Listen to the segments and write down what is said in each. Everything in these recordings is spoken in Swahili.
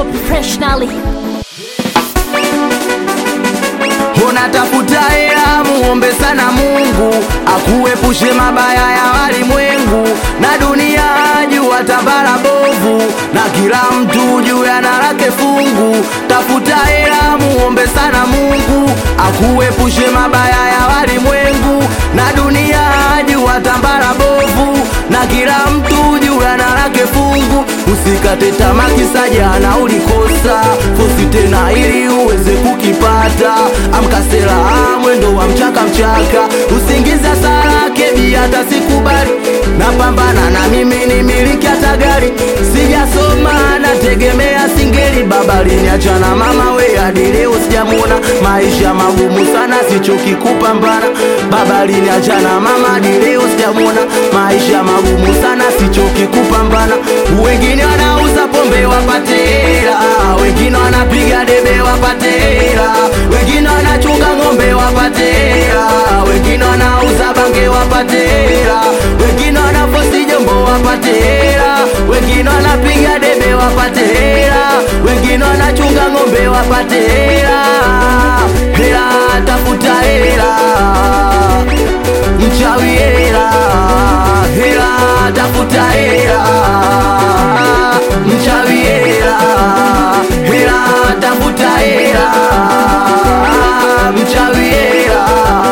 super professionally. unatafuta hela muombe sana mungu akuepushe mabaya ya walimwengu na dunia jua tabara bovu na kila mtu juu ya lake fungu tafuta hela muombe sana mungu akuepushe mabaya ya walimwengu na dunia jua tambara bovu na kila mtu juu ya lake fungu usikate tamaa kisa jana ulikosa fosi tena ili uweze kukipata amkasela mwendo wa mchaka mchaka usingiza sara kebi hata sikubali napambana na mimi ni miliki hata gari sijasoma nategemea singeli babalini achana mama we hadi leo sijamwona maisha magumu sana sichoki kupambana babalini achana mama hadi leo sijamwona maisha magumu sana sichoki kupambana wengine wanauza pombe wapate hela wengine wanapiga debe wapate hela wengine wanachunga ng'ombe wapate hela wengine wanauza bange wapate hela wengine wanafosi jombo wapate hela wengine wanapiga debe wapate hela wengine wanachunga ng'ombe wapate hela hela tafuta hela mchawi hela hela tafuta hela mchawi hela hela tafuta hela mchawi hela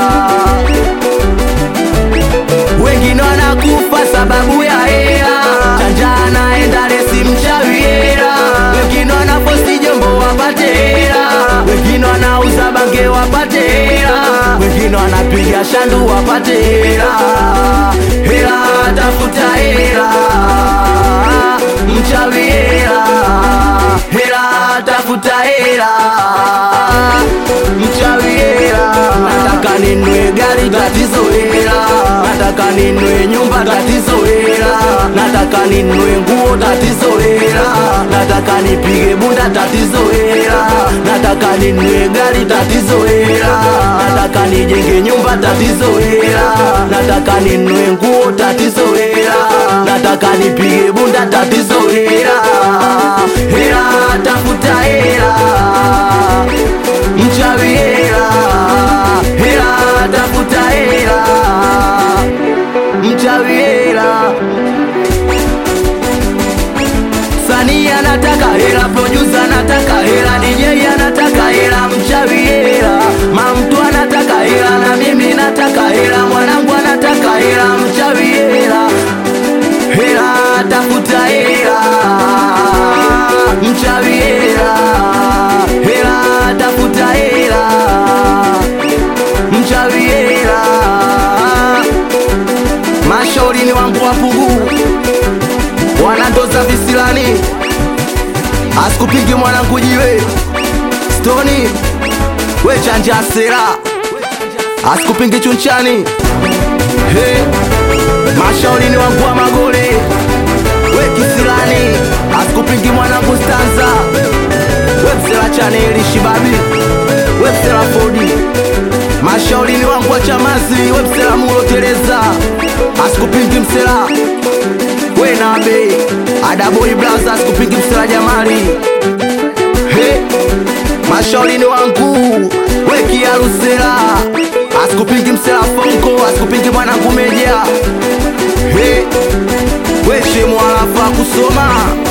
wengine wanakufa sababu ya hela chanja anaenda lesi mchawi hela wengine wanafosi jombo wapate hela wengine wanauza bange wapate hela wengine wanapiga shandu wapate hela hela tafuta hela mchawi hela hela tafuta hela mchawi hela nataka ninue gari tatizo hela nataka ninue nyumba tatizo hela nataka ninue nguo tatizo hela nataka nipige bunda tatizo hela nataka ninue gari tatizo hela nataka nijenge nyumba tatizo hela nataka ninue nguo tatizo hela nataka nipige bunda tatizo hela hela tafuta hela mchawi hela hela tafuta hela mchawi hela sanii anataka hela producer anataka hela DJ anataka hela mchawi hela mamtu anataka hela na mimi nataka hela mwanangu anataka hela mchawi hela hela tafuta hela mchawi hela hela tafuta hela mchawi hela mashauri ni wangu wapugu wanandoza visilani asikupingi mwanangu jiwe stoni we chanja sera asikupingi chunchani hey. mashauri ni wangu wa magole we kisilani asikupingi mwanangu stanza we msela chaneli shibabi we msela fodi mashauri ni wangu wa chamazi we msela mulo tereza asikupingi msela we nabe adaboi blaza asikupingi msela jamali he mashauri ni wangu we kiarusela asikupingi msela fonko asikupingi mwanangu meja he we shemu alafa kusoma